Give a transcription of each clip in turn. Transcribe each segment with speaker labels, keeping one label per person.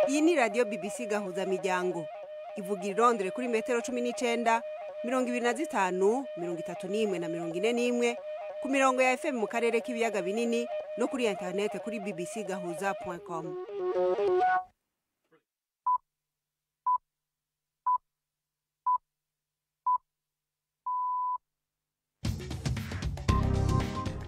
Speaker 1: iyi ni radiyo BBC gahuzamiryango ivuga i Londres kuri metero cumi n'icyenda mirongo ibiri na zitanu mirongo itatu n'imwe na mirongo ine n'imwe ku mirongo ya FM mu karere k'ibiyaga binini no kuri interinete kuri bbc gahuza com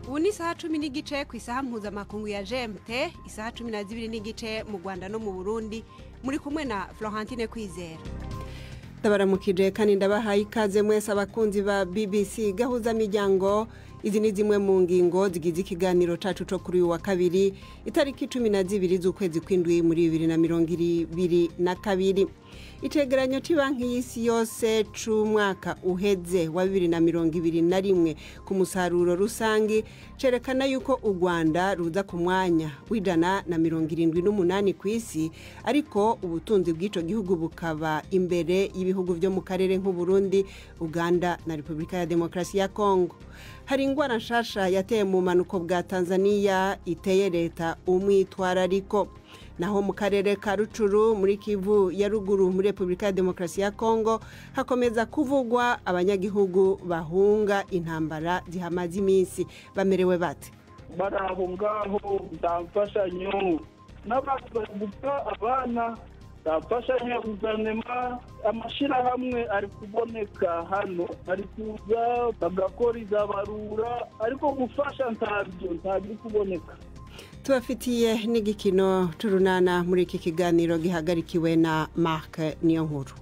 Speaker 1: ubu ni isaha cumi n'igice ku isaha mpuzamakungu ya gmt isaha cumi na zibiri n'igice mu rwanda no mu burundi muri kumwe na florentine kwizera ndabaramukije kandi ndabahaye ikaze mwese abakunzi ba bbc gahuza miryango izi ni zimwe mu ngingo zigize ikiganiro cyacu cyo kuri uyu wa kabiri itariki cumi na zibiri z'ukwezi kw'indwi muri bibiri na mirongo ibiri na kabiri icegeranyo cy'ibanki y'isi yose cy'umwaka uheze wa bibiri na mirongo ibiri na rimwe ku musaruro rusange cyerekana yuko u rwanda ruza ku mwanya w'ijana na mirongo irindwi n'umunani ku isi ariko ubutunzi bw'icyo gihugu bukaba imbere y'ibihugu byo mu karere nk'uburundi uganda na repubulika ya demokarasi ya kongo hari indwara nshasha yateye mu mpanuko bwa tanzania iteye leta umwitwarariko naho mu karere ka rucuru muri kivu ya ruguru muri repubulika ya demokarasi ya kongo hakomeza kuvugwa abanyagihugu bahunga intambara zihamaze iminsi bamerewe bate
Speaker 2: bari aho ngaho nta mfashanyo n'abandi bari gupfa abana nta mfashanyo guverinoma amashyirahamwe ari kuboneka hano ari kuza bagakora izabarura ariko gufasha ntabyo ntabyo kuboneka
Speaker 1: tubafitiye n'igikino cy'urunana muri iki kiganiro gihagarikiwe na marc niyo nkuru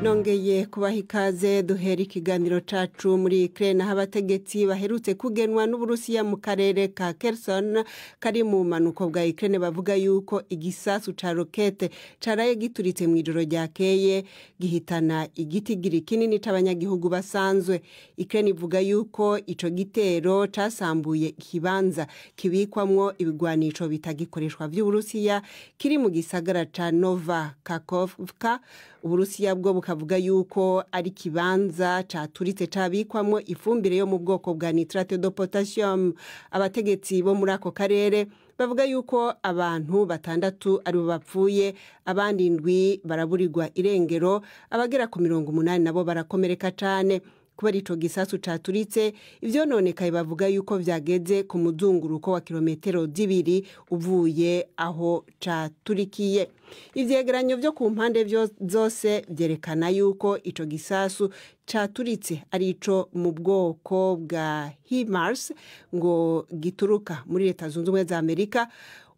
Speaker 1: nongeye kubaha ikaze duhera ikiganiro cyacu muri ikirere naho abategetsi baherutse kugenwa n'uburusiya mu karere ka Kherson kari mu mpanuko bwa ikirere bavuga yuko igisasu cya rokete cyaraye gituritse mu ijoro ryakeye gihitana igitigiri kinini cy'abanyagihugu basanzwe ikirere ivuga yuko icyo gitero cyasambuye ikibanza kibikwamo ibigwanisho bitagikoreshwa by'uburusiya kiri mu gisagara cya nova kakovka uburusiya bwo buka avuga yuko ari ikibanza cyaturitse cyabikwamo ifumbire yo mu bwoko bwa nitrate do potasiyumu abategetsi bo muri ako karere bavuga yuko abantu batandatu aribo bapfuye abandi ndwi baraburirwa irengero abagera ku mirongo umunani nabo barakomereka cyane kubera icyo gisasu cyaturitse ibyononekaye bavuga yuko byageze ku muzunguruko wa kilometero zibiri uvuye aho cyaturikiye ibyegeranyo byo ku mpande zose byerekana yuko icyo gisasu cyaturitse ari icyo mu bwoko bwa himars ngo gituruka muri leta zunze ubumwe za amerika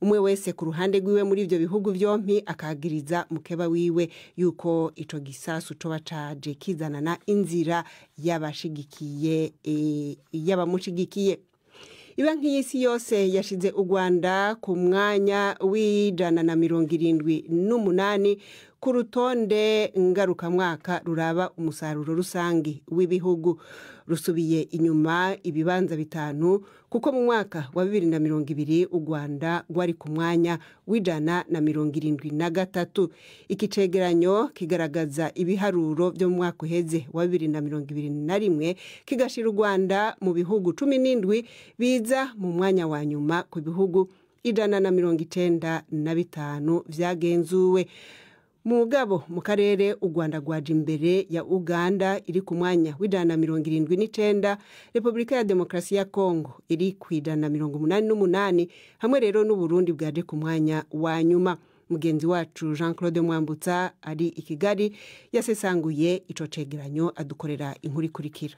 Speaker 1: umwe wese ku ruhande rwiwe muri ibyo bihugu byombi akagiriza mukeba wiwe yuko icyo gisasu coba caje kizanana inzira y'abashigikiye y'abamushigikiye banki y'isi yose yashyize u rwanda ku mwanya w'ijana na mirongo irindwi n'umunani ku rutonde ngarukamwaka ruraba umusaruro rusange w'ibihugu rusubiye inyuma ibibanza bitanu kuko mu mwaka wa bibiri na mirongo ibiri u rwanda rwari ku mwanya w'ijana na mirongo irindwi na gatatu iki cegeranyo kigaragaza ibiharuro byo mu mwaka uheze wa bibiri na mirongo ibiri na rimwe kigashyira u rwanda mu bihugu cumi n'indwi biza mu mwanya wa nyuma ku bihugu ijana na mirongo icyenda na bitanu byagenzuwe mu ngabo mu karere u rwanda rwaje imbere ya uganda iri ku mwanya w'ijana na mirongo irindwi n'icyenda repubulika ya demokarasi ya kongo iri ku ijana na mirongo umunani n'umunani hamwe rero n'uburundi bwaje ku mwanya wa nyuma mugenzi wacu jean claude mwambutsa ari i kigali yasesanguye icyo cegeranyo adukorera inkuru ikurikira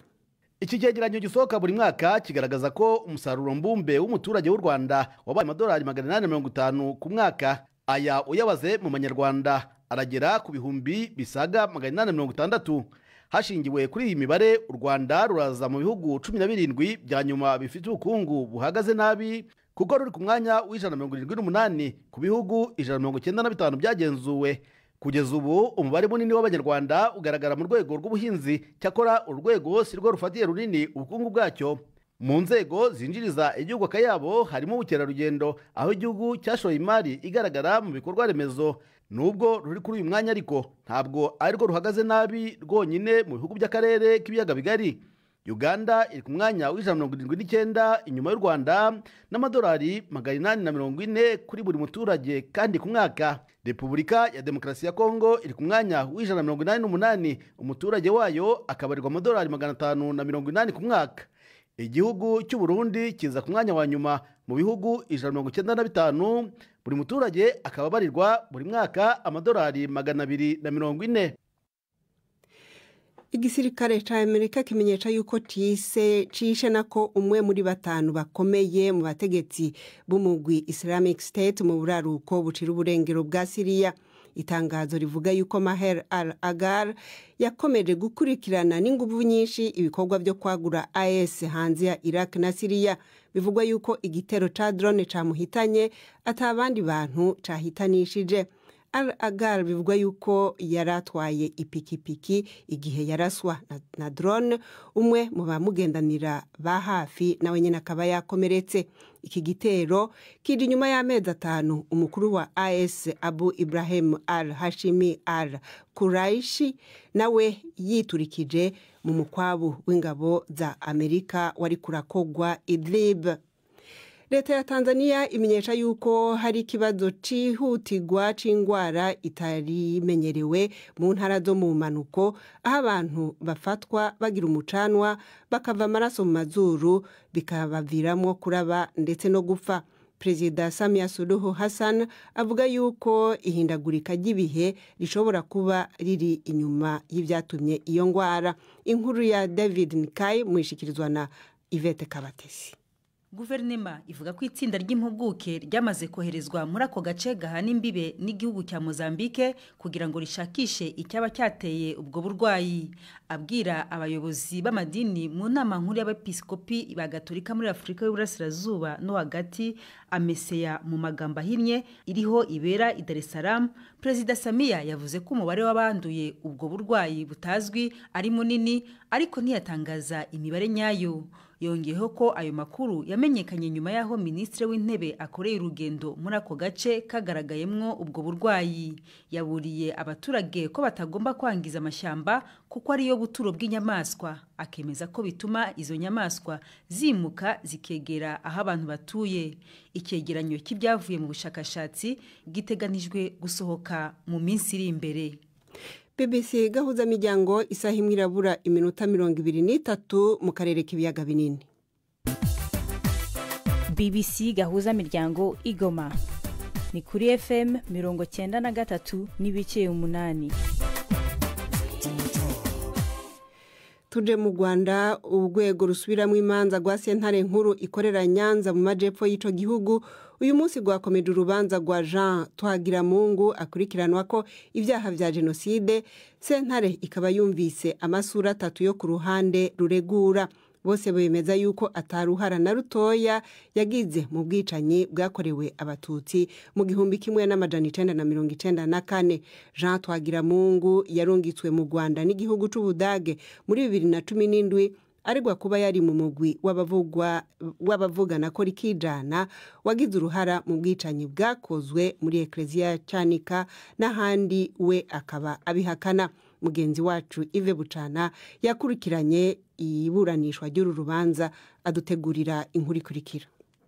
Speaker 3: iki cyegeranyo gisohoka buri mwaka kigaragaza ko umusaruro mbumbe w'umuturage w'u rwanda wabaye amadolari magana inani na mirongo itanu ku mwaka aya uyabaze mu manyarwanda aragera ku bihumbi bisaga magana inani na mirongo itandatu hashingiwe kuri iyi mibare u rwanda ruraza mu bihugu cumi na birindwi bya nyuma bifite ubukungu buhagaze nabi kuko ruri ku mwanya w'ijana na mirongo irindwi n'umunani ku bihugu ijana na mirongo icyenda na bitanu byagenzuwe kugeza ubu umubare munini w'abanyarwanda ugaragara mu rwego rw'ubuhinzi cyakora urwego si rwo rufatiye runini ubukungu bwacyo mu nzego zinjiriza igihugu akayabo harimo ubukerarugendo aho igihugu cyashoye imari igaragara mu bikorwa remezo nubwo ruri kuri uyu mwanya ariko ntabwo ari rwo ruhagaze nabi rwonyine mu bihugu by'akarere k'ibiyaga bigari uganda iri ku mwanya w'ijana mirongo irindwi n'icyenda inyuma y'u rwanda n'amadolari magana inani na mirongo ine kuri buri muturage kandi ku mwaka repubulika ya demokarasi ya kongo iri ku mwanya w'ijana mirongo inani n'umunani umuturage wayo akabarirwa amadolari magana atanu na mirongo inani ku mwaka igihugu cy'u Burundi kiza ku mwanya wa nyuma mu bihugu ijana mirongo icyenda na bitanu buri muturage akaba abarirwa buri mwaka amadolari magana abiri na mirongo ine
Speaker 1: igisirikare cya amerika kimenyesha yuko cyise cishe nako umwe muri batanu bakomeye mu bategetsi b'umugwi islamic state mu buraruko bucira uburengero bwa siriya itangazo rivuga yuko maher al agar yakomeje gukurikirana n'ingufu nyinshi ibikorwa byo kwagura as hanze ya iraq na siriya bivugwa yuko igitero cya drone cyamuhitanye atabandi bantu cyahitanishije al agar bivugwa yuko yari atwaye ipikipiki igihe yaraswa na, na drone umwe mu bamugendanira ba hafi nawe nyine akaba yakomeretse iki gitero kiri inyuma y'amezi atanu umukuru wa as abu ibrahim al hashimi al kuraishi nawe yiturikije mu mukwabu w'ingabo za amerika wari kurakogwa idlib leta ya tanzania imenyesha yuko hari ikibazo cyihutirwa cy'indwara itarimenyerewe mu ntara zo mu mpanuko aho abantu bafatwa bagira umucanwa bakava amaraso mu mazuru bikabaviramo kuraba ndetse no gupfa perezida samia suruhu hassan avuga yuko ihindagurika ry'ibihe rishobora kuba riri inyuma y'ibyatumye iyo ndwara inkuru ya david nikayi mwishyikirizwa na ivete kabatesi
Speaker 4: guverinema ivuga ko itsinda ry'impuguke ryamaze koherezwa muri ako gace gahana imbibe n'igihugu cya mozambique kugira ngo rishakishe icyaba cyateye ubwo burwayi abwira abayobozi b'amadini mu nama nkuru y'abepiskopi ba gatolika muri afurika y'uburasirazuba no hagati ameseya mu magambo ahinnye iriho ibera i dar es salaam perezida samiya yavuze ko umubare w'abanduye ubwo burwayi butazwi ari munini ariko ntiyatangaza imibare nyayo yongeyeho ko ayo makuru yamenyekanye nyuma y'aho minisitiri w'intebe akoreye urugendo muri ako gace kagaragayemwo ubwo burwayi yaburiye abaturage ko batagomba kwangiza amashyamba kuko ariyo buturo bw'inyamaswa akemeza ko bituma izo nyamaswa zimuka zikegera aho abantu batuye icyegeranyo cy'ibyavuye mu bushakashatsi giteganijwe gusohoka mu minsi iri imbere
Speaker 1: bbc gahuza miryango isaha imwe irabura iminota mirongo ibiri n'itatu mu karere k'ibiyaga binini
Speaker 5: bbc gahuza miryango igoma ni kuri fm mirongo cyenda na gatatu n'ibice umunani
Speaker 1: tuje mu rwanda urwego rusubiramo imanza rwa sentare nkuru ikorera nyanza mu majyepfo y'icyo gihugu uyu munsi rwakomeje urubanza rwa jean twagiramungu akurikiranwa ko ibyaha bya jenoside sentare ikaba yumvise amasura atatu yo ku ruhande ruregura bose bemeza yuko ataruhara na rutoya yagize mu bwicanyi bwakorewe abatutsi mu gihumbi kimwe n'amajana icyenda na mirongo icyenda na kane jean twagiramungu yarungitswe mu rwanda n'igihugu cy'ubudage muri bibiri na cumi n'indwi aregwa kuba yari mu mugwi w'abavugana ko rikijana wagize uruhara mu bwicanyi bwakozwe muri ekereziya cyanika n'ahandi we akaba abihakana mugenzi wacu ive bucana yakurikiranye iburanishwa ry'uru rubanza adutegurira inkuru ikurikira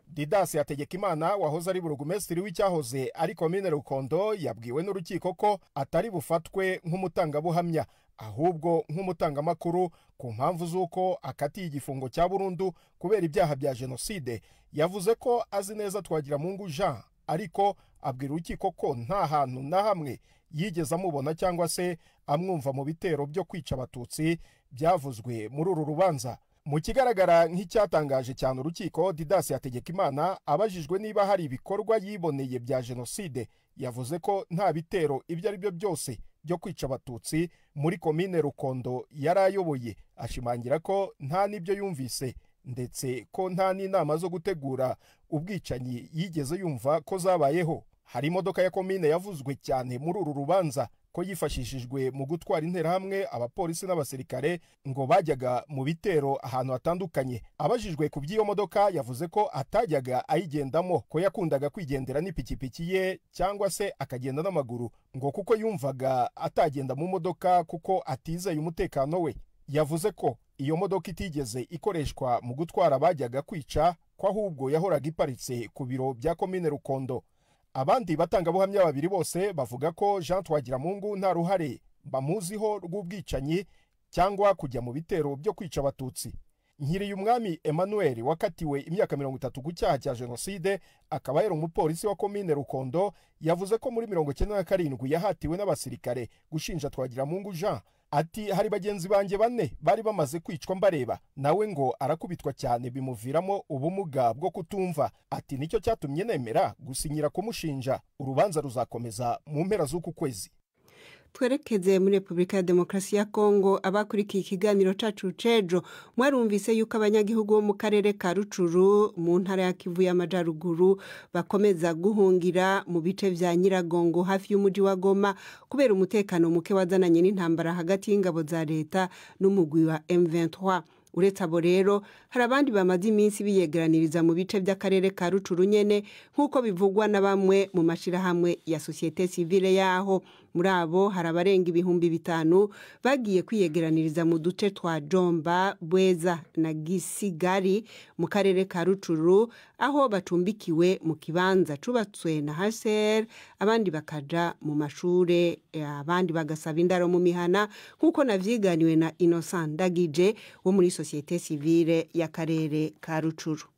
Speaker 6: didasi hategekimana wahoze ari burugumesitiri w'icyahoze ari komine rukondo yabwiwe n'urukiko ko atari bufatwe nk'umutangabuhamya ahubwo nk'umutangamakuru ku mpamvu z'uko akatiye igifungo cya burundu kubera ibyaha bya jenoside yavuze ko azi neza twagiramungu jean ariko abwira urukiko ko nta hantu na hamwe yigeze amubona cyangwa se amwumva mu bitero byo kwica abatutsi byavuzwe muri uru rubanza mu kigaragara nk'icyatangaje cyane urukiko didasi hategekimana abajijwe niba hari ibikorwa yiboneye bya jenoside yavuze ko nta bitero ibyo ari byo byose byo kwica abatutsi muri komine rukondo yari ayoboye ashimangira ko nta n'ibyo yumvise ndetse ko nta n'inama zo gutegura ubwicanyi yigeze yumva ko zabayeho hari imodoka ya komine yavuzwe cyane muri uru rubanza ko yifashishijwe mu gutwara interahamwe abapolisi n'abasirikare ngo bajyaga mu bitero ahantu hatandukanye abajijwe ku by'iyo modoka yavuze ko atajyaga ayigendamo ko yakundaga kwigendera n'ipikipiki ye cyangwa se akagenda n'amaguru ngo kuko yumvaga atagenda mu modoka kuko atizeye umutekano we yavuze ko iyo modoka itigeze ikoreshwa mu gutwara abajyaga kwica ko ahubwo yahoraga iparitse ku biro bya komine rukondo abandi batangabuhamya babiri bose bavuga ko jean twagiramungu nta ruhare bamuziho rw'ubwicanyi cyangwa kujya mu bitero byo kwica abatutsi nkiriye umwami emmanuel wakatiwe imyaka mirongo itatu ku cyaha cya jenoside akaba yari umupolisi wa komine rukondo yavuze ko muri mirongo icyenda na karindwi yahatiwe n'abasirikare gushinja twagiramungu jean ati hari bagenzi banjye bane bari bamaze kwicwa mbareba nawe ngo arakubitwa cyane bimuviramo ubumuga bwo kutumva ati nicyo cyatumye nemera gusinyira kumushinja urubanza ruzakomeza mu mpera z'uku kwezi
Speaker 1: twerekeze muri repubulika ya demokarasi ya kongo abakurikiye ikiganiro cyacu cejo mwarumvise yuko abanyagihugu bo mu karere ka rucuru mu ntara ya kivu y'amajyaruguru bakomeza guhungira mu bice bya nyiragongo hafi y'umujyi wa goma kubera umutekano muke wazananye n'intambara hagati y'ingabo za leta n'umugwi wa m23 uretse abo rero hari abandi bamaze iminsi biyegeraniriza mu bice by'akarere ka rucuru nyene nk'uko bivugwa na bamwe mu mashyirahamwe ya sosiyete sivile yaho muri abo hari abarenga ibihumbi bitanu bagiye kwiyegeraniriza mu duce twa jomba bweza na gisigari mu karere ka rucuru aho bacumbikiwe mu kibanza cubatswe na hsr abandi bakaja mu mashuri abandi bagasaba indaro mu mihana nk'uko navyiganiwe na innocent ndagije wo muri sosiyete sivile y'akarere ka rucuru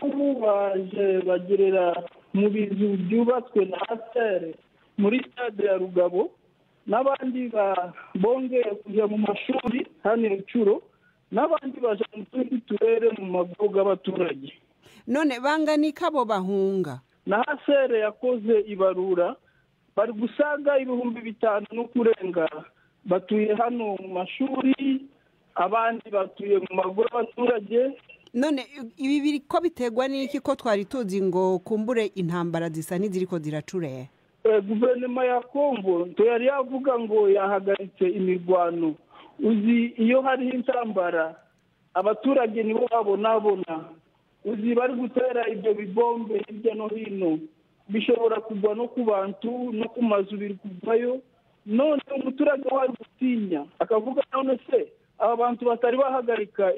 Speaker 2: ubu baje bagirira mu bizu byubatswe na hsr muri stade ya rugabo n'abandi bongeye kujya mu mashuri hano inshuro n'abandi baje mu tundi turere mu mago y'abaturage
Speaker 1: none banganika abo bahunga
Speaker 2: na hasere yakoze ibarura bari gusaga ibihumbi bitanu no kurenga batuye hano mu mashuri abandi batuye mu mago y'abaturage
Speaker 1: none ibi biri ko biterwa n'iki ko twari tuzi ngo kumbure intambara zisa n'iziri ko ziracureye
Speaker 2: guverinoma ya kongo yari yavuga ngo yahagaritse imirwano uzi iyo hariho intambara abaturage nibo babonabona uzi bari gutera ibyo bibombe hirya no hino bishobora kugwa no ku bantu no ku mazu biri kuvayo none umuturage wari gutinya akavuga none se aba bantu batari bahagarika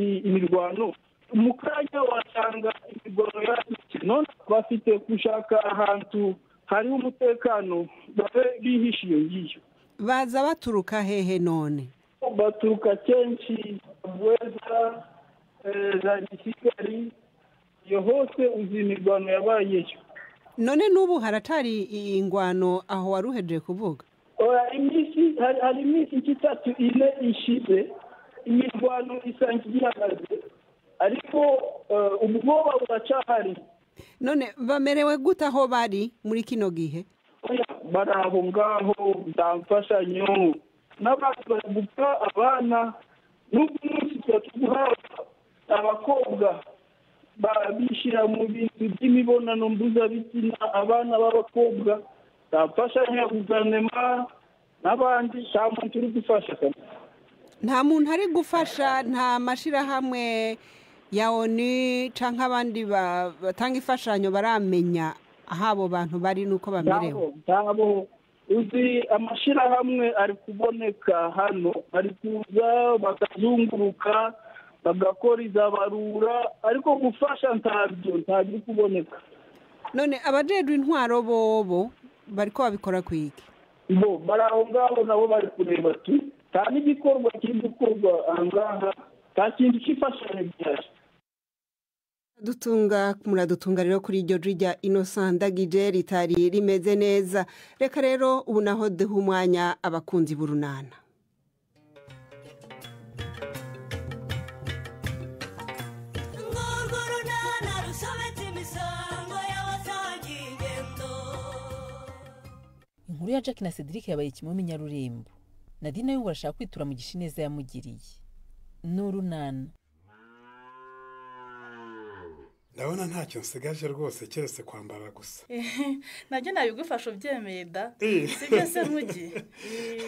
Speaker 2: imirwano mu kanya wasanga imirwano yadutse none bafite gushaka ahantu hariho umutekano babe bihishe iyo ngiyo
Speaker 1: baza baturuka hehe none
Speaker 2: baturuka kenshi bweza za kigali iyo hose uzi imirwano yabayeyo
Speaker 1: none n'ubu haracari ingwano aho wari uhejeje kuvuga
Speaker 2: iminsi hari iminsi itatu ine ishize imirwano isanga igihagaze ariko ubwoba buracahari
Speaker 1: none bamerewe gute aho bari muri kino gihe
Speaker 2: bari aho ngaho nta mfashanyo n'abandi bari gupfa abana n'ubwo umunsi tuba tuguhabwa abakobwa bishyira mu bintu by'imibonano mpuzabitsina abana b'abakobwa nta mfashanyo ya guverinoma n'abandi nta muntu uri gufasha
Speaker 1: nta muntu ari gufasha nta mashyirahamwe ya oni cyangwa abandi batanga imfashanyo baramenya aho abo bantu bari n'uko bamerewe
Speaker 2: uzi amashyirahamwe ari kuboneka hano ari kuza bakazunguruka bagakora izabarura ariko gufasha ntabyo ntabyo kuboneka
Speaker 1: none abajejwe intwaro bobo bari ko babikora ku iki
Speaker 2: bo bari aho ngaho nabo bari kureba tu nta n'igikorwa kiri gukorwa aha ngaha nta kintu cyifashanyo gihari
Speaker 1: dutunga muradutunga rero kuri iryo jya inosanda gije ritari rimeze neza reka rero ubu naho duha umwanya abakunzi b'urunana
Speaker 7: inkuru ya jack na cedric yabaye kimwe mu nyarurembo nadine we barashaka kwitura mu gishineza yamugiriye n'urunana
Speaker 8: ndabona ntacyo nsigaje rwose keretse kwambara gusa
Speaker 9: nabyo nabigufasha ubyemeye da
Speaker 8: Eh.
Speaker 9: si byo se mugi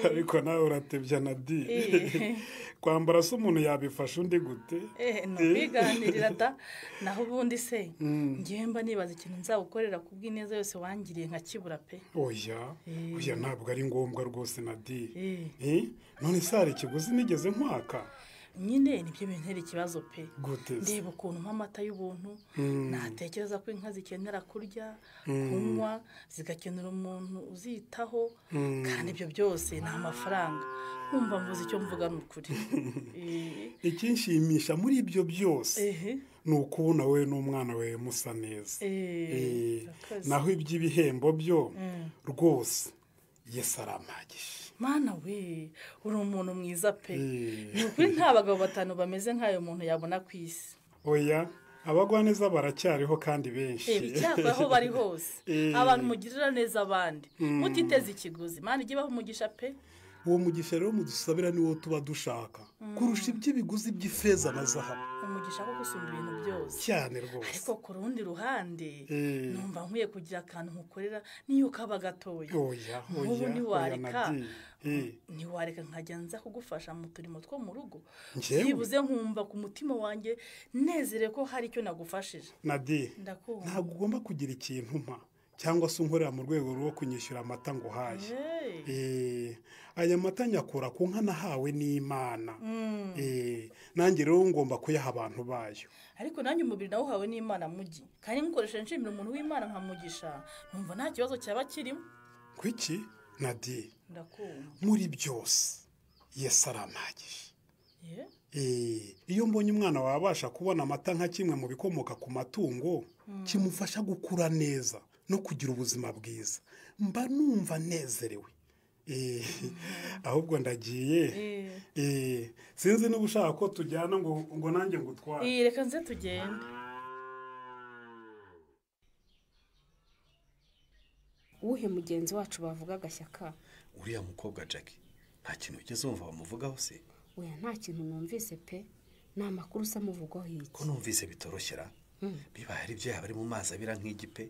Speaker 8: ariko nawe uratebya na di
Speaker 9: Eh.
Speaker 8: kwambara se umuntu yabifasha undi gute
Speaker 9: Eh, ni
Speaker 8: Eh.
Speaker 9: ukwiganirira da naho ubundi se
Speaker 8: Mm.
Speaker 9: ngewe mba nibaza ikintu nzagukorera ku bw'ineza yose wangiriye nkakibura pe
Speaker 8: oya
Speaker 9: Eh.
Speaker 8: oya ntabwo ari ngombwa rwose na di
Speaker 9: Eh.
Speaker 8: Eh, none se hari ikiguzi nigeze nkwaka
Speaker 9: nyine nibyo bintera ikibazo pe
Speaker 8: gute se?
Speaker 9: ndeba ukuntu mpa amata y'ubuntu
Speaker 8: Mm.
Speaker 9: natekereza ko inka zikenera kurya
Speaker 8: Mm.
Speaker 9: kunywa zigakenera umuntu uzitaho
Speaker 8: Mm.
Speaker 9: kandi ibyo byose ni amafaranga nkumva mvuze icyo mvuga ni ukuri Eh,
Speaker 8: ikinshimisha muri ibyo byose
Speaker 9: ehe
Speaker 8: ni ukubona wowe n'umwana we musa neza Eh,
Speaker 9: eee urakoze.
Speaker 8: naho iby'ibihembo byo
Speaker 9: Mm.
Speaker 8: rwose yesu arampagije
Speaker 9: mana we uri umuntu mwiza pe
Speaker 8: Eh.
Speaker 9: ni ukuri nta bagabo batanu bameze nk'ayo muntu yabona ku isi
Speaker 8: oya abagwaneza baracyariho kandi benshi
Speaker 9: Eh, icyakora aho bari hose
Speaker 8: Eh.
Speaker 9: abantu mugirira neza abandi
Speaker 8: Mm.
Speaker 9: mutiteze ikiguzi mana ijye baha umugisha pe
Speaker 8: uwo mugisha rero mudusabira niwo tuba dushaka kurusha iby'ibiguzi by'ifeza na zahabu
Speaker 9: umugisha wo gusumba ibintu byose
Speaker 8: cyane rwose
Speaker 9: ariko ku rundi ruhande
Speaker 8: Eh.
Speaker 9: numva nkwiye kugira akantu nkukorera niyo kaba gatoya
Speaker 8: oya
Speaker 9: nk'ubu
Speaker 8: oya oya
Speaker 9: ntiwareka
Speaker 8: nadi Eh,
Speaker 9: ntiwareka nkajya nza kugufasha mu turimo two mu rugo
Speaker 8: Njyewe?
Speaker 9: byibuze nkumva ku mutima wanjye nezere ko hari icyo nagufashije
Speaker 8: nadi
Speaker 9: ndakumva
Speaker 8: ntabwo ugomba kugira ikintu mpa cyangwa se unkorera mu rwego rwo kunyishyura amata ngo uhaye
Speaker 9: Hey.
Speaker 8: Eh, aya mata nyakura ku nka nahawe n'imana
Speaker 9: Mm.
Speaker 8: Eh, nanjye rero ngomba kuyaha abantu bayo
Speaker 9: ariko nanjye umubiri nawo uhawe n'imana mugi kandi nkoresheje nshimira umuntu w'imana nkamugisha numva nta kibazo cyaba kirimo
Speaker 8: kwiki nadi
Speaker 9: ndakumva
Speaker 8: muri byose yesu arampagije
Speaker 9: ye
Speaker 8: Eh, iyo mbonye umwana wabasha kubona amata nka kimwe mu bikomoka ku matungo kimufasha gukura neza no kugira ubuzima bwiza mba numva nezerewe Eh, ahubwo ndagiye
Speaker 9: Eh.
Speaker 8: Eh, sinzi niba ushaka ko tujyana ngo ngo nanjye ngutware
Speaker 9: Eh, reka nze tugende
Speaker 10: uwuhe mugenzi wacu bavuga agashyaka
Speaker 11: uriya mukobwa jackie nta kintu ugeze wumva bamuvugaho se
Speaker 10: oya nta kintu numvise pe ni amakuru usa amuvugwaho
Speaker 11: ko
Speaker 10: iki
Speaker 11: numvise bitoroshyera biba hari ibyo yaba ari mu mazi abira nk'igipe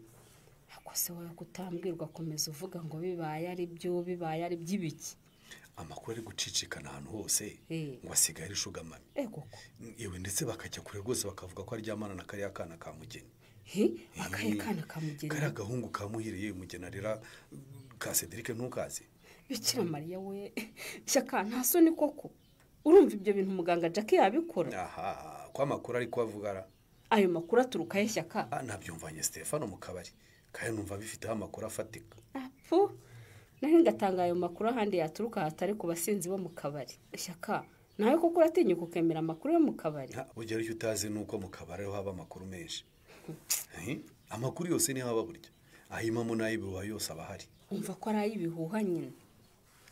Speaker 10: ako se wowe kutambwirwa komeza uvuga ngo bibaye ari byo bibaye ari by'ibiki
Speaker 11: amakuru ari gucicikana ahantu hose
Speaker 10: Eh.
Speaker 11: ngo asigaye ari ishugamami
Speaker 10: Eh, koko
Speaker 11: iwe ndetse bakajya kure rwose bakavuga ko aryamana na kariya kana ka mugeni
Speaker 10: he akahe
Speaker 11: Eh,
Speaker 10: kana kamugeni
Speaker 11: kariya gahungu kamuhiriye mugeni arera ka cedric ntukazi
Speaker 10: bikira mariya we shyaka nta soni koko urumva ibyo bintu muganga jack yabikora
Speaker 11: aha ko amakuru ari ko avuga ara
Speaker 10: ayo makuru aturukahe shyaka
Speaker 11: Ah, nabyumvanye stefano mu kabari kandi numva bifiteho amakuru afatika
Speaker 10: apfu naho ngatanga ayo makuru ahandi yaturuka hatari ku basinzi bo mu kabari shyaka nawe koko uratinyuka ukemera amakuru yo mu kabari
Speaker 11: Ah, ugera icyo utazi ni uko mu kabari ariho haba amakuru menshi Eh, amakuru yose niho aba burya ahimamo n'ay'ibihuha yose aba ahari
Speaker 10: umva ko ari ay'ibihuha nyine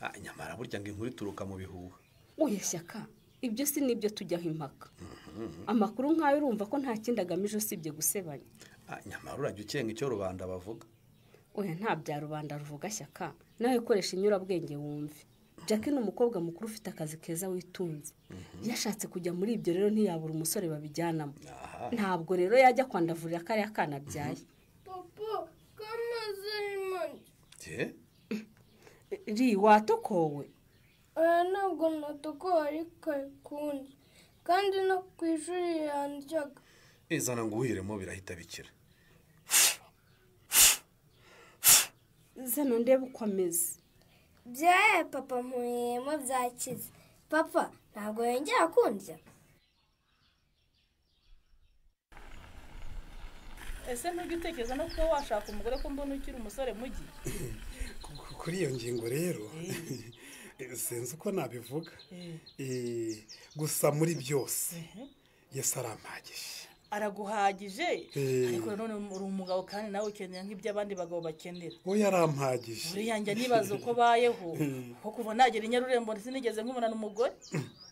Speaker 11: Ah, nyamara burya ngo inkuru ituruka mu bihuha
Speaker 10: uya shyaka ibyo si n'ibyo tujyaho impaka amakuru nk'ayo urumva ko nta kindi agamije usibye gusebanya
Speaker 11: Ah, nyamara urajya ukenga icyo rubanda bavuga
Speaker 10: oya nta bya rubanda ruvuga shyaka nawe koresha inyurabwenge wumve jack ni umukobwa mukuru ufite akazi keza witunze iyo ashatse kujya muri ibyo rero ntiyabura umusore babijyanamo
Speaker 11: aha
Speaker 10: ntabwo rero yajya kwandavurira kariya kana abyaye
Speaker 11: je
Speaker 10: ri watokowe
Speaker 12: oya ntabwo natukuwe ariko kundi kandi no ku ishuri yandyaga
Speaker 11: izana ngo uhiremo birahita bikira
Speaker 10: zana ndebe uko ameze
Speaker 12: byaye papa mpuyemo byakize papa ntabwo yongera kundya
Speaker 9: ese ntujya utekereza no kuba washaka umugore ko mbona ukiri umusore mugi
Speaker 8: Ku- kuri iyo ngingo rero sinzi uko nabivuga Eh, gusa muri byose yesu arampagije
Speaker 9: araguhagije
Speaker 8: Eh.
Speaker 9: ariko nanone uri umugabo kandi nawe ukenera nk'iby'abandi bagabo bakenera
Speaker 8: we yarampagije
Speaker 9: buriya njya nibaza uko bayeho kuko kuva nagera i nyarurembo sinigeze nkubona n'umugore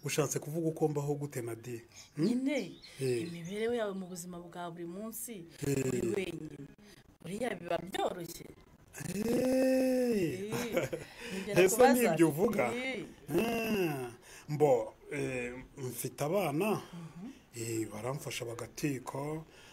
Speaker 8: ushatse kuvuga uko mbaho gute na di
Speaker 9: nyine
Speaker 8: Eh.
Speaker 9: imibereho yawe mu buzima bwa buri munsi uri wenyine buriya biba byoroshye Nibyo
Speaker 8: Ese
Speaker 9: nakubaza.
Speaker 8: nibyo uvuga?
Speaker 9: Eh.
Speaker 8: Ah, mbo eh, mfite abana Eh, baramfasha bagateka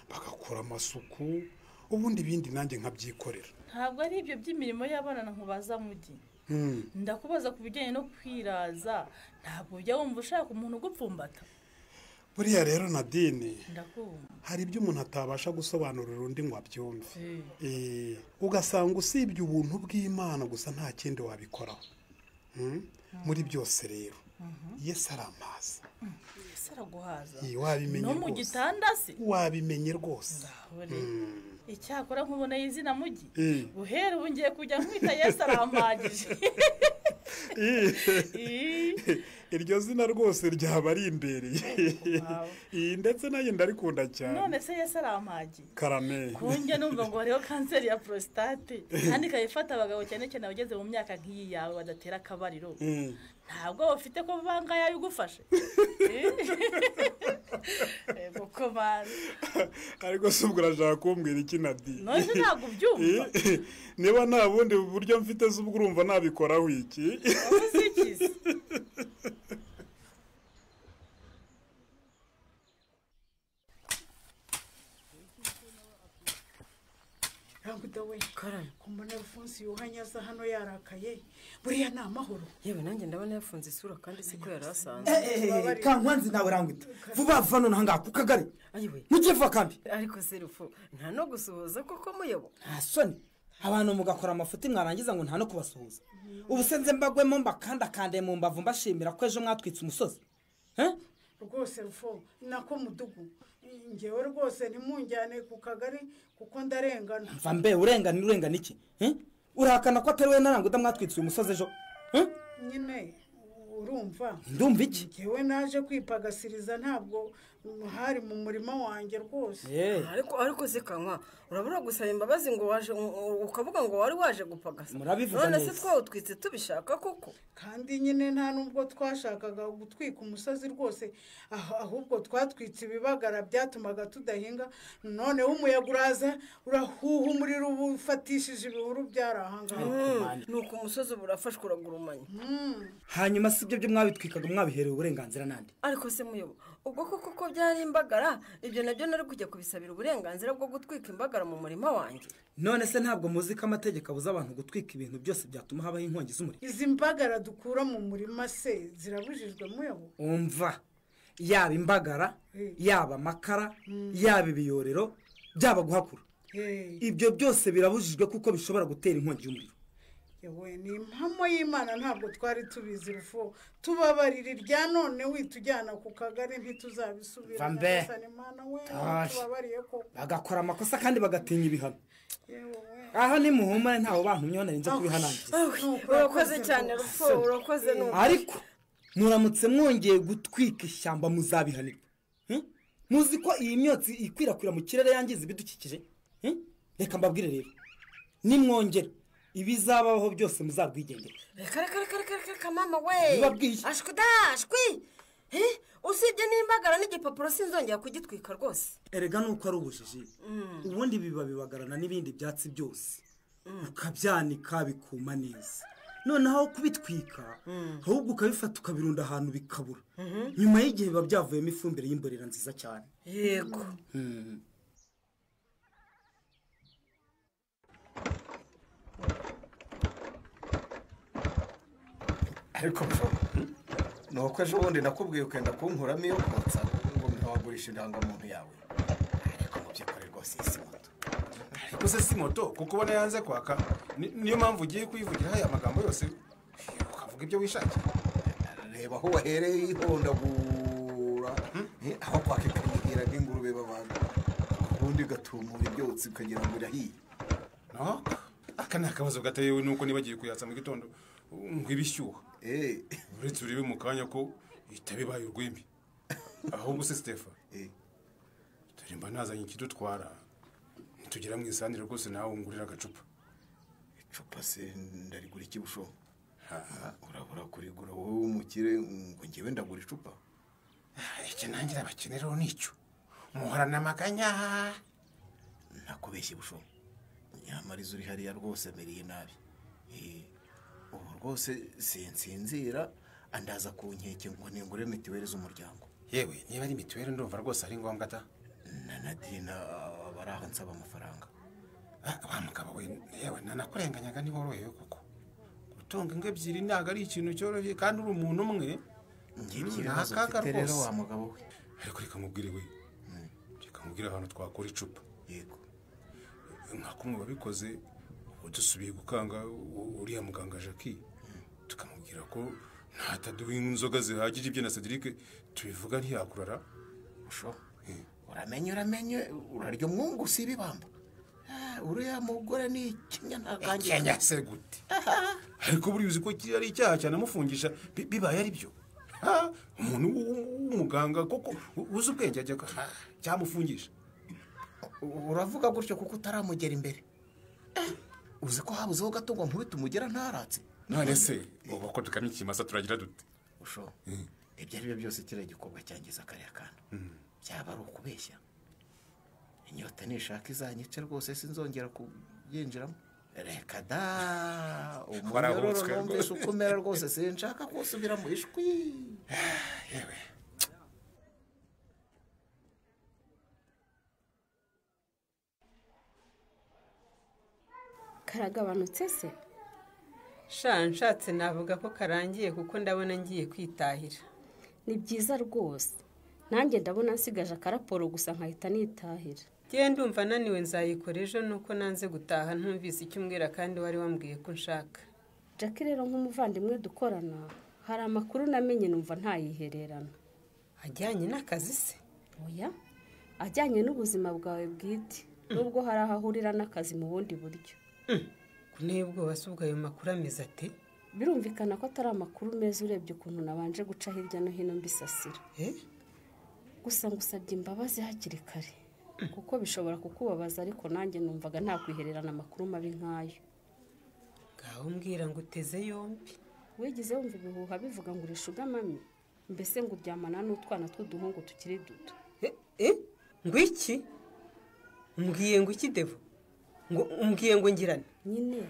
Speaker 8: bagakora amasuku ubundi ibindi nanjye nkabyikorera
Speaker 9: ntabwo ari ibyo by'imirimo y'abana nkubaza mugi
Speaker 8: Mm.
Speaker 9: ndakubaza ku bijyanye no kwiraza ntabwo ujya wumva ushaka umuntu ugupfumbata
Speaker 8: buriya rero nadine
Speaker 9: ndakumva
Speaker 8: hari ibyo umuntu atabasha gusobanurira undi ngo abyumve Eh, ugasanga usibye ubuntu bw'imana gusa nta kindi wabikoraho Mm? muri byose rero yesu ari amazi
Speaker 9: ese araguhaza
Speaker 8: Iyi, wabimenye
Speaker 9: no mu
Speaker 8: rwose.
Speaker 9: gitanda se
Speaker 8: wabimenye rwose
Speaker 9: Uri.
Speaker 8: Mm.
Speaker 9: icyakora nkuboneye izina mugi
Speaker 8: Mm.
Speaker 9: guhera ubu ngiye kujya nkwita yesu arampagije
Speaker 8: iryo zina rwose ryaba ari imbereye iyi ndetse nayo ndarikunda cyane
Speaker 9: none se yesu arampagiye
Speaker 8: karame
Speaker 9: kunjye numva ngo hariho kanseri ya prostate kandi ikaba ifata abagabo cyane cyane abageze mu myaka nk'iyi yawe badatera akabariro
Speaker 8: Mm.
Speaker 9: ntabwo ufite ko bangahe yagufashe yego ko bazi
Speaker 8: ariko si ubwo urashaka kumbwira iki nadine
Speaker 9: none ntabwo ubyumva
Speaker 8: niba nta bundi buryo mfite se ubwo urumva nabikoraho iki
Speaker 13: rambida we kumbona rufunsi yuhanye aza hano yarakaye buriya ni amahoro
Speaker 14: yewe nanjye ndabona yafunze isura kandi siko yari asanzwe
Speaker 13: kankanzi nawe rambida vuba vuba none ahangaha ku kagari mujye vuba kambi
Speaker 14: ariko se rufu nta no gusuhuza kuko muyobo
Speaker 13: nta soni abantu mugakora amafuti mwarangiza ngo nta no kubasuhuza ubu se nze mbagwemo mbakandakande mu mbavu mbashimira ko ejo mwatwitse umusozi Eh?
Speaker 15: rwose rufo nako mudugu ngewe rwose ntimunjyane ku kagari kuko ndarengana
Speaker 13: mva mbe urengana urengana iki Eh? urahakana ko atari we naranguda mwatwitse uyu musozi ejo Eh?
Speaker 15: nyine urumva
Speaker 13: ndumva iki
Speaker 15: ngewe naje kwipagasiriza ntabwo hari mu murima wanjye rwose
Speaker 14: ariko ariko se kanwa urabura gusaba imbabazi ngo waje u- ukavuga ngo wari waje gupagasa
Speaker 15: Murabivuga
Speaker 14: none se
Speaker 15: neza.
Speaker 14: twawutwitse tubishaka koko
Speaker 15: kandi nyine nta nubwo twashakaga gutwika umusozi rwose ah- ahubwo twatwitse ibibagara byatumaga tudahinga noneho umuyaga uraza urahuha umuriro uba ufatishije ibihuru byari ahangaha
Speaker 14: ni uko umusozi uba urafashwe uragurumanya
Speaker 13: hanyuma si ibyo byo mwabitwikaga mwabiherewe uburenganzira nande
Speaker 14: ariko se muyobo ubwo koko ko byari imbagara ibyo nabyo nari kujya kubisabira uburenganzira bwo gutwika imbagara mu murima wanjye
Speaker 13: none se ntabwo muzi ko amategeko abuza abantu gutwika ibintu byose byatuma habaho inkongi z'umuriro
Speaker 15: izi mbagara dukura mu murima se zirabujijwe muyobo
Speaker 13: umva yaba imbagara
Speaker 15: Eh.
Speaker 13: yaba amakara
Speaker 15: Mm.
Speaker 13: yaba ibiyorero byaba guhakura
Speaker 15: Hey,
Speaker 13: ibyo byose birabujijwe kuko bishobora gutera inkongi y'umuriro
Speaker 15: yewe ni impamo y'imana ntabwo twari tubizi rufo tubabarira irya none witujyana ku kagari ntituzabisubira
Speaker 13: Va mbe.
Speaker 15: nyagasani mana we
Speaker 13: Tashi.
Speaker 15: tubabariye koko
Speaker 13: bagakora amakosa kandi bagatinya ibihano aha ni muhumane ntawe bantumyeho nari nza kubihanangiza
Speaker 14: urakoze cyane rufo urakoze ni ukuri.
Speaker 13: ariko muramutse mwongeye gutwika ishyamba muzabihanirwa Hmm? muzi ko iyi myotsi ikwirakwira mu kirere yangiza ibidukikije Hmm? reka mbabwire rero nimwongera ibizabaho byose muzabwigendera
Speaker 14: reka reka reka reka reka reka mama we
Speaker 13: Bibabwiye.
Speaker 14: ashwi da ashwi Eh, usibye n'imbagara n'igipapuro sinzongera kugitwika rwose
Speaker 13: erega nuko ari ubujiji ubundi biba bibagarana n'ibindi byatsi byose ukabyanika bikuma neza noneho kubitwika ahubwo ukabifata ukabirunda ahantu bikabura nyuma y'igihe biba byavuyemo ifumbire y'imborera nziza cyane
Speaker 14: yego
Speaker 11: ariko bro, ni uko ejo bundi nakubwiye ukenda kunkuramo iyo kotsa ngo ntawagurisha indangamuntu yawe ariko mu by'ukuri rwose iyi si moto
Speaker 16: ariko se si moto kuko ubona yanze kwaka ni- niyo mpamvu ugiye kuyivugiraho aya magambo yose ukavuga ibyo wishakiye
Speaker 11: reba aho wahereye yihondagura Eh, aho kwaka ikanyihira nk'ingurube babaga ubundi ugatumura ibyotsi ukagira ngo irahiye
Speaker 16: no aka ni akabazo gatewe nuko nibagiye kuyatsa mu gitondo ngo ibe ishyuha uretse urebe mu kanya ko itaba ibaye urw'imbi ahubwo se sitefa dore mba nazanye ikidutwara nitugera mu isandire rwose nawe ngurira agacupa
Speaker 11: icupa se ndarigura iki bushobo urabura kurigura wowe w'umukire ngo ngewe ndagura icupa
Speaker 16: icyo nanjye abakeneraho nicyo muhorana amaganya
Speaker 11: nakubeshye bushobo nyamara izo uri hariya rwose miriye nabi Eh, ubu rwose sinsinzira andaza ku nkeke ngo ningure mituweli z'umuryango
Speaker 16: yewe niba ari mituweli ndumva rwose ari ngombwa ta
Speaker 11: na nadina bari aho nsaba amafaranga
Speaker 16: wa mugabo we yewe nanakurenganyaga ntiworohewe koko gutunga ingo ebyiri ntabwo ari ikintu cyoroshye kandi uri umuntu umwe
Speaker 11: ngibyo
Speaker 16: Mm,
Speaker 11: ibibazo
Speaker 16: akaga
Speaker 11: mfite rero
Speaker 16: rwose.
Speaker 11: wa mugabo we
Speaker 16: ariko reka mubwire we reka mubwire ahantu twakora icupa
Speaker 11: yego
Speaker 16: nka kumwe wabikoze ubu dusubiye gukanga u- uriya muganga jackie tukamubwira ko ntataduha inzoga zihagije ibyo na cedric tubivuga ntiyakurara
Speaker 11: uramenye uramenye urarya umwungu si ibibamba Ah, uriya mugore ni ikinya ntagangira
Speaker 16: ikinya se gute ariko buriya uzi ko kiriya ari icyaha cyanamufungisha bi- bibaye ari byo Ah, umuntu w'u- w'u- w'umuganga koko u- uzi ubwenge ajya ku- ah, cyamufungisha
Speaker 11: uravuga gutyo kuko utaramugera imbere Eh, uzi ko habuzeho gatungo nkubita umugera ntaratse
Speaker 16: none se ubu ko tukamye ikimasa turagira dute
Speaker 11: usho ibyo ari byo byose kiriya gikorwa cyangiza kariya kantu byaba ari ukubeshya inyota nishaka izanyice rwose sinzongera kubyinjiramo reka da umunyororo
Speaker 16: Warabutswe
Speaker 11: numvise
Speaker 16: rwose.
Speaker 11: uko umera rwose sinshaka kusubira mu ishwi
Speaker 10: karagabanutse se
Speaker 17: sha nshatse navuga ko karangiye kuko ndabona ngiye kwitahira
Speaker 10: ni byiza rwose nanjye ndabona nsigaje akaraporo gusa nkahita nitahira
Speaker 17: ngewe ndumva naniwe nzayikora ejo nuko nanze gutaha ntumvise icyo umbwira kandi wari wambwiye ko nshaka
Speaker 10: jackie rero nk'umuvandimwe dukorana hari amakuru namenye numva ntayihererana
Speaker 17: ajyanye n'akazi se
Speaker 10: oya ajyanye n'ubuzima bwawe bwite nubwo hari aho ahurira n'akazi mu bundi buryo
Speaker 17: kunteye ubwoba si ubwo ayo makuru ameze ate
Speaker 10: birumvikana ko atari amakuru meza urebye ukuntu nabanje guca hirya no hino mbisasira gusa ngusabye imbabazi hakiri kare kuko bishobora kukubabaza ariko nanjye numvaga nta kwihererana amakuru mabi nk'ayo
Speaker 17: ngaho mbwira ngo uteze yombi
Speaker 10: wigeze wumva ibihuha bivuga ngo urishe ugamamye mbese ngo uryamana n'utwana tw'uduhungu tukiri duto
Speaker 17: ngo iki mbwiye ngo iki devu ngo mbwiye ngo ngirane
Speaker 10: nyine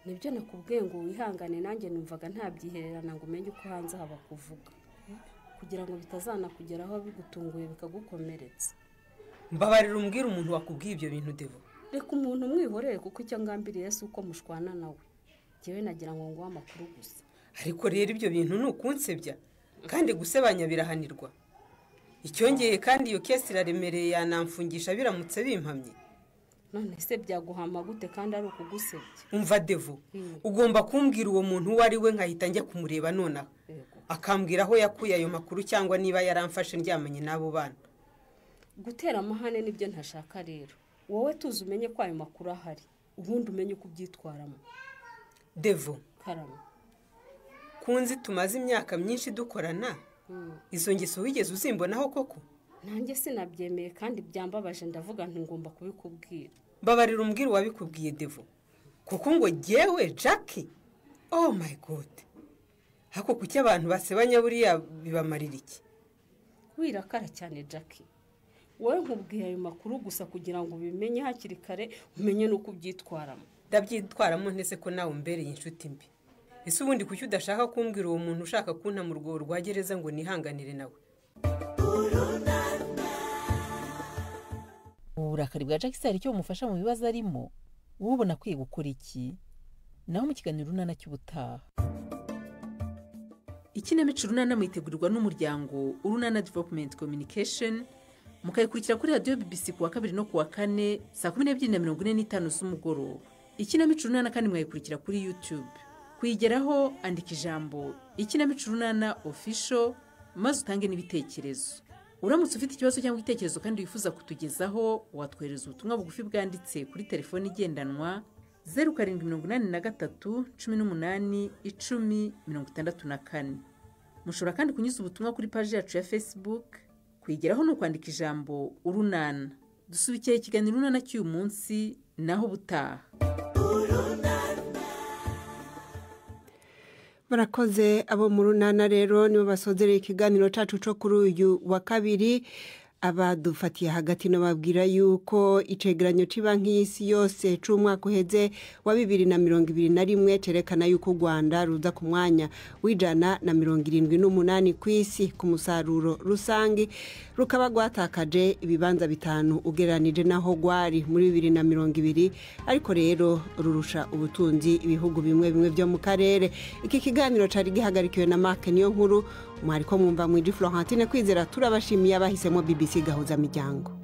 Speaker 10: nibyo nakubwiye ngo wihangane nanjye numvaga ntabyihererana ngo umenye uko hanze haba kuvuga kugira ngo bitazanakugeraho bigutunguye bikagukomeretsa
Speaker 17: mbabarira umbwira umuntu wakubwiye ibyo bintu devu
Speaker 10: reka umuntu umwihorere kuko icyo ngambiriye si uko mushwana nawe njyewe nagira ngo nguhe amakuru gusa
Speaker 17: ariko rero ibyo bintu ni ukunsebya kandi gusebanya birahanirwa icyongeye kandi iyo kesi iraremereye yanamfungisha biramutse bimpamye
Speaker 10: none se byaguhama gute kandi ari ukugusebya
Speaker 17: umva devu ugomba kumbwira uwo muntu uwo ari we nkahita njya kumureba nonaha akambwira aho yakuye ayo makuru cyangwa niba yaramfashe ndyamanye n'abo bana
Speaker 10: gutera amahane nibyo ntashaka rero wowe tuzi umenye ko ayo makuru ahari ubundi umenye uko ubyitwaramo
Speaker 17: devu
Speaker 10: karama
Speaker 17: kunzi tumaze imyaka myinshi dukorana izo ngeso wigeze uzimbonaho koko
Speaker 10: nanjye sinabyemeye kandi byambabaje ndavuga nti ngomba kubikubwira
Speaker 17: mbabarira umbwira uwabikubwiye devu kuko ngo jyewe jackie oh my god hako kuki abantu basebanya buriya bibamarira iki
Speaker 10: wirakara cyane jackie wowe nkubwiye ayo makuru gusa kugira ngo ubimenye hakiri kare umenye n'uko ubyitwaramo
Speaker 17: ndabyitwaramo ntese ko nawe umbereye inshuti mbi ese ubundi kuki udashaka kumbwira uwo muntu ushaka kunta mu rwobo rwa gereza ngo nihanganire nawe
Speaker 7: uburakari bwa Jackie se hari icyo bumufasha mu bibazo arimo ubona akwiye gukora iki naho mu kiganiro urunana cy'ubutaha ikinamico urunana mwitegurirwa n'umuryango urunana development communication mukayikurikira kuri radiyo bbc ku wa kabiri no ku wa kane saa kumi n'ebyiri na mirongo ine n'itanu z'umugoroba ikinamico urunana kandi mwayikurikira kuri youtube kuyigeraho andika ijambo ikinamico urunana official maze utange n'ibitekerezo uramutse ufite ikibazo cyangwa igitekerezo kandi wifuza kutugezaho watwohereza ubutumwa bugufi bwanditse kuri telefoni igendanwa zeru karindwi mirongo inani na gatatu cumi n'umunani icumi mirongo itandatu na kane mushobora kandi kunyuza ubutumwa kuri paji yacu ya facebook kuyigeraho ni ukwandika ijambo urunana dusubikira ikiganiro urunana cy'uyu munsi naho ubutaha
Speaker 1: barakoze abo mu runana rero nibo basozereye ikiganiro cyacu cyo kuri uyu wa kabiri abadufatiye hagati nababwira yuko icegeranyo cy'ibanki y'isi yose cy'umwaka uheze wa bibiri na mirongo ibiri na rimwe cyerekana yuko u rwanda ruza ku mwanya w'ijana na mirongo irindwi n'umunani ku isi ku musaruro rusange rukaba rwatakaje ibibanza bitanu ugereranije n'aho rwari muri bibiri na mirongo ibiri ariko rero rurusha ubutunzi ibihugu bimwe bimwe byo mu karere iki kiganiro cyari gihagarikiwe na mark niyo nkuru mwari ko mwumva mwiji florentine kwizera turabashimiye abahisemo bbc gahuzamiryango